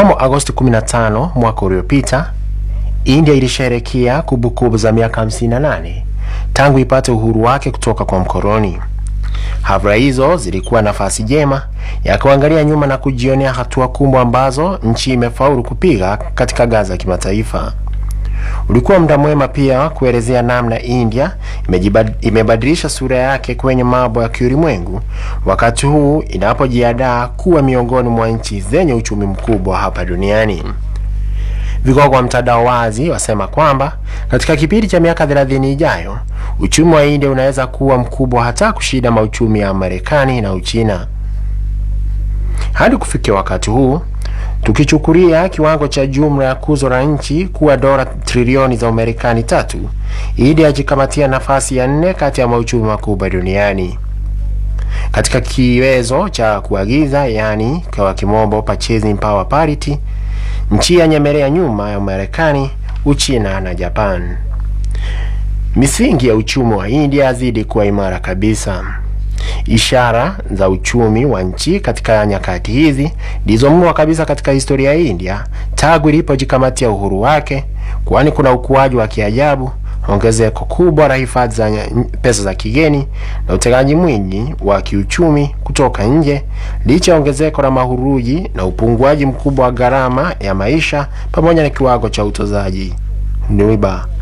Mnamo Agosti 15 mwaka uliopita, India ilisherehekea kumbukumbu za miaka 58 tangu ipate uhuru wake kutoka kwa mkoloni. Hafla hizo zilikuwa nafasi jema ya kuangalia nyuma na kujionea hatua kubwa ambazo nchi imefaulu kupiga katika ngazi ya kimataifa. Ulikuwa muda mwema pia kuelezea namna India imebadilisha sura yake kwenye mambo ya kiulimwengu, wakati huu inapojiandaa kuwa miongoni mwa nchi zenye uchumi mkubwa hapa duniani. Vigogo wa mtandao wazi wasema kwamba katika kipindi cha miaka 30 ijayo uchumi wa India unaweza kuwa mkubwa hata kushinda mauchumi ya Marekani na Uchina. Hadi kufikia wakati huu, tukichukulia kiwango cha jumla ya kuzo la nchi kuwa dola trilioni za Umarekani tatu, India yajikamatia nafasi ya nne kati ya mauchumi makubwa duniani. Katika kiwezo cha kuagiza, yani kwa kimombo purchasing power parity, nchi yanyemelea nyuma ya Marekani, Uchina na Japan. Misingi ya uchumi wa India yazidi kuwa imara kabisa. Ishara za uchumi wa nchi katika nyakati hizi ndizo mno kabisa katika historia ya India tangu ilipojikamatia uhuru wake, kwani kuna ukuaji wa kiajabu, ongezeko kubwa la hifadhi za pesa za kigeni na utegaji mwingi wa kiuchumi kutoka nje, licha ya ongezeko la mahuruji na upunguaji mkubwa wa gharama ya maisha pamoja na kiwango cha utozaji riba.